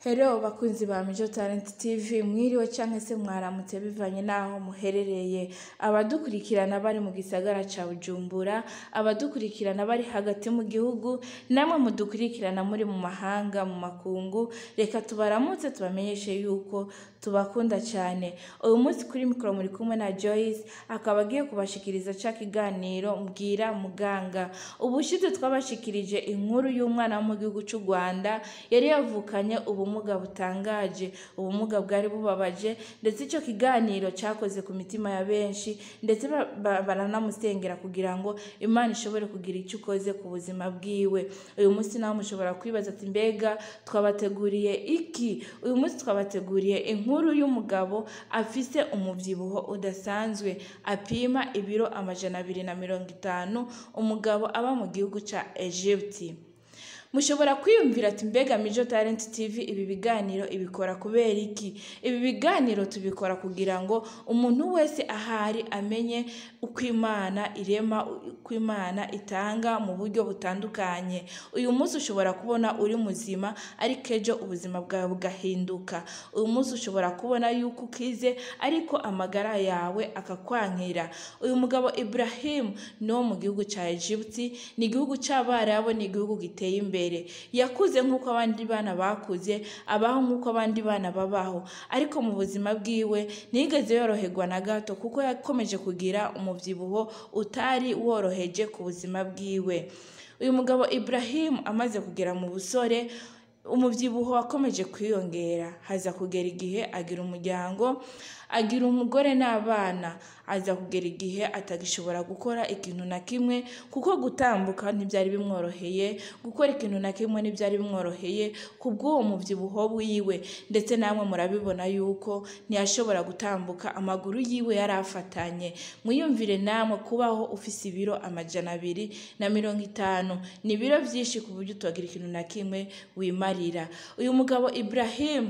Hello bakunzi ba Mijo Talent TV mwiriwe canke se mwaramutse bivanye naho muherereye abadukurikirana bari mu gisagara ca Bujumbura abadukurikirana bari hagati mu gihugu namwe mudukurikirana muri mu mahanga mu makungu reka tubaramutse tubamenyeshe yuko tubakunda cyane uyu munsi kuri mikoro muri kumwe na Joyce akaba agiye kubashikiriza ca kiganiro mbwira muganga ubushize twabashikirije inkuru y'umwana wo mu gihugu c'u Rwanda yari yavukanye ubumuga butangaje ubumuga bwari bubabaje ndetse icyo kiganiro cyakoze ku mitima ya benshi ndetse ba- ba- baranamusengera kugira ngo imana ishobore kugira icyo ukoze ku buzima bwiwe uyu munsi nawe mushobora kwibaza ati mbega twabateguriye iki uyu munsi twabateguriye inkuru y'umugabo afise umubyibuho udasanzwe apima ibiro amajana abiri na mirongo itanu umugabo aba mu gihugu ca Egypte mushobora kwiyumvira ati mbega Mijo Talent TV ibi biganiro ibikora kubera iki ibi biganiro tubikora kugira ngo umuntu wese ahari amenye uko imana irema uko imana itanga mu buryo butandukanye uyu munsi ushobora kubona uri muzima ariko ejo ubuzima bwawe bugahinduka uyu munsi ushobora kubona yuko ukize ariko amagara yawe akakwankira uyu mugabo Ibrahim ni wo mu gihugu cya Egypte ni igihugu cy'abarabu ni igihugu giteye imbere yakuze nk'uko abandi bana bakuze abaho nk'uko abandi bana babaho ariko mu buzima bwiwe ntiyigeze yoroherwa na gato kuko yakomeje kugira umubyibuho utari woroheje ku buzima bwiwe uyu mugabo Ibrahim amaze kugera mu busore umubyibuho wakomeje kwiyongera haza kugera igihe agira umuryango agira umugore n'abana aza kugera igihe atagishobora gukora ikintu na kimwe kuko gutambuka ntibyari bimworoheye gukora ikintu na kimwe ntibyari bimworoheye kubw'uwo mubyibuho wiwe ndetse namwe murabibona yuko ntiyashobora gutambuka amaguru yiwe yari afatanye mwiyumvire namwe kubaho ufise ibiro amajana abiri na mirongo itanu ni ibiro byinshi ku buryo utagira ikintu na kimwe wimarira uyu mugabo Ibrahim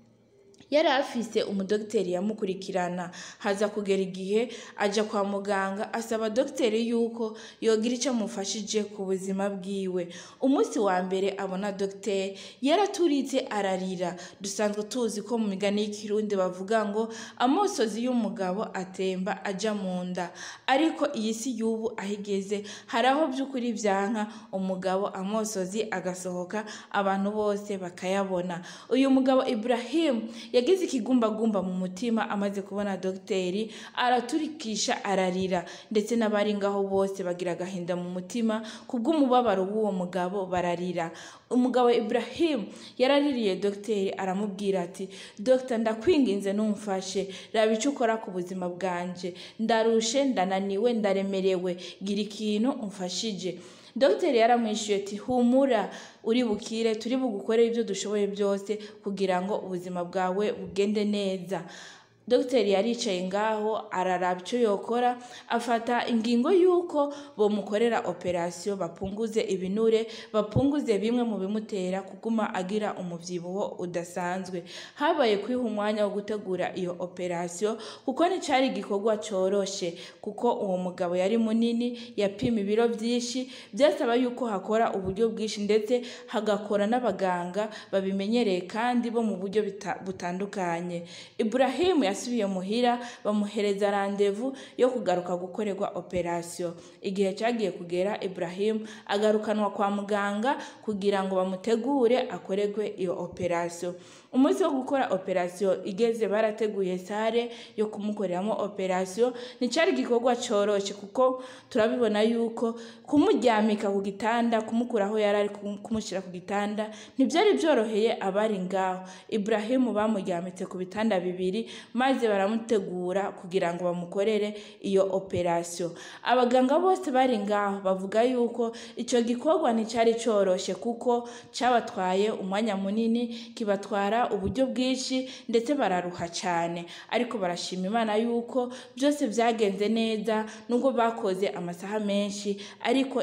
yari afise umudogiteri yamukurikirana haza kugera igihe ajya kwa muganga asaba dogiteri yuko yogira icyo amufashije ku buzima bwiwe umunsi wa mbere abona dogiteri yaraturitse ararira dusanzwe tuzi ko mu migani y'ikirundi bavuga ngo amosozi y'umugabo atemba ajya mu nda ariko iyi si y'ubu aho igeze hari aho by'ukuri byanka umugabo amosozi agasohoka abantu bose bakayabona uyu mugabo Ibrahim yagize ikigumbagumba mu mutima amaze kubona dogiteri araturikisha ararira ndetse n'abari ngaho bose bagira agahinda mu mutima kubw'umubabaro w'uwo mugabo bararira umugabo Ibrahim yaraririye dogiteri aramubwira ati dogita ndakwinginze numfashe raba icyo ukora ku buzima bwanje ndarushe ndananiwe ndaremerewe gira ikintu umfashije dogiteri yaramwishyuye ati humura uri bukire turi bugukorere ibyo dushoboye byose kugira ngo ubuzima bwawe bugende neza dogiteri yaricaye ngaho araraba icyo yokora afata ingingo y'uko bamukorera operasiyo bapunguze ibinure bapunguze bimwe mu bimutera kuguma agira umubyibuho udasanzwe habaye kwiha umwanya wo gutegura iyo operasiyo kuko nticyari igikorwa cyoroshye kuko uwo mugabo yari munini yapima ibiro byinshi byasaba yuko hakora uburyo bwinshi ndetse hagakora n'abaganga babimenyereye kandi bo mu buryo bita- butandukanye Ibrahim yasubiye muhira bamuhereza randevu yo kugaruka gukorerwa operasiyo igihe cyagiye kugera Ibrahim agarukanwa kwa muganga kugira ngo bamutegure akorerwe iyo operasiyo umunsi wo gukora operasiyo igeze barateguye sare yo kumukoreramo operasiyo nticyari igikorwa cyoroshye kuko turabibona yuko kumuryamika ku gitanda kumukura aho yari ari kum- kumushyira ku gitanda ntibyari byoroheye abari ngaho Ibrahim bamuryamitse ku bitanda bibiri maze baramutegura kugira ngo bamukorere iyo operasiyo abaganga bose bari ngaho bavuga yuko icyo gikorwa nticyari cyoroshye kuko cyabatwaye umwanya munini kibatwara uburyo bwinshi ndetse bararuha cyane ariko barashima imana yuko byose byagenze neza nubwo bakoze amasaha menshi ariko i-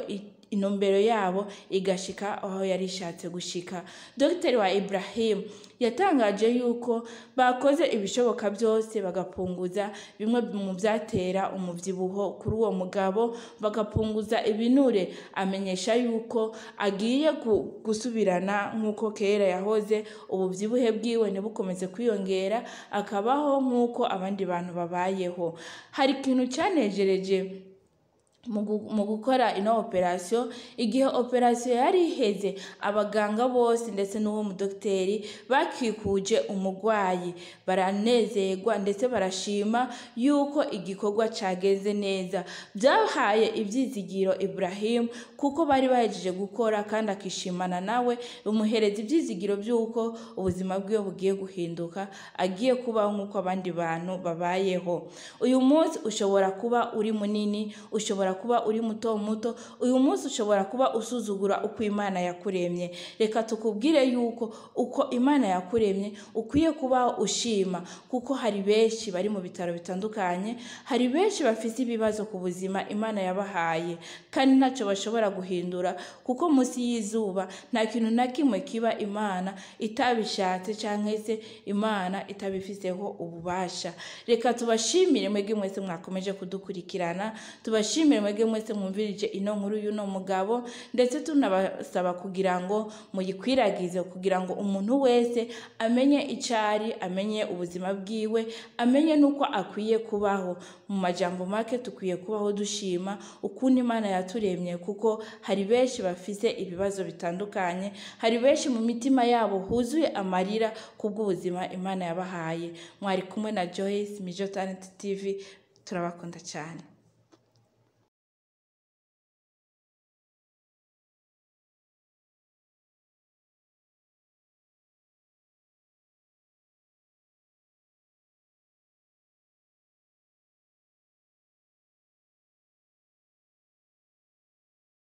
intumbero yabo igashika aho yari ishatse gushika dogiteri wa ibrahim yatangaje yuko bakoze ibishoboka byose bagapunguza bimwe mu byatera umubyibuho kuri uwo mugabo bagapunguza ibinure amenyesha yuko agiye gusubirana nk'uko kera yahoze ububyibuhe bwiwe ntibukomeze kwiyongera akabaho nk'uko abandi bantu babayeho hari ikintu cyanejereje mu gukora ino operasiyo igihe operasiyo yari iheze abaganga bose ndetse n'uwo mudogiteri bakikuje umurwayi baranezerwa ndetse barashima yuko igikorwa cyagenze neza byahaye ibyizigiro Ibrahim kuko bari bahejeje gukora kandi akishimana nawe bimuhereza ibyizigiro by'uko ubuzima bwiwe bugiye guhinduka agiye kubaho nk'uko abandi bantu babayeho uyu munsi ushobora kuba uri munini ushobora kuba uri muto muto uyu munsi ushobora kuba usuzugura uko imana yakuremye reka tukubwire yuko uko imana yakuremye ukwiye kubaho ushima kuko hari benshi bari mu bitaro bitandukanye hari benshi bafite ibibazo ku buzima imana yabahaye kandi ntacyo bashobora guhindura kuko munsi y'izuba nta kintu na kimwe kiba imana itabishatse cyangwa se imana itabifiteho ububasha reka tubashimire mwebwe mwese mwakomeje kudukurikirana tubashimire mwebwe mwese mwumvirije ino nkuru y'uno mugabo ndetse tunabasaba kugira ngo muyikwiragize kugira ngo umuntu wese amenye icyo ari amenye ubuzima bwiwe amenye n'uko akwiye kubaho mu majambo make dukwiye kubaho dushima ukuntu imana yaturemye kuko hari benshi bafite ibibazo bitandukanye hari benshi mu mitima yabo huzuye amarira kubw'ubuzima imana yabahaye mwari kumwe na joyce mijo talent tv turabakunda cyane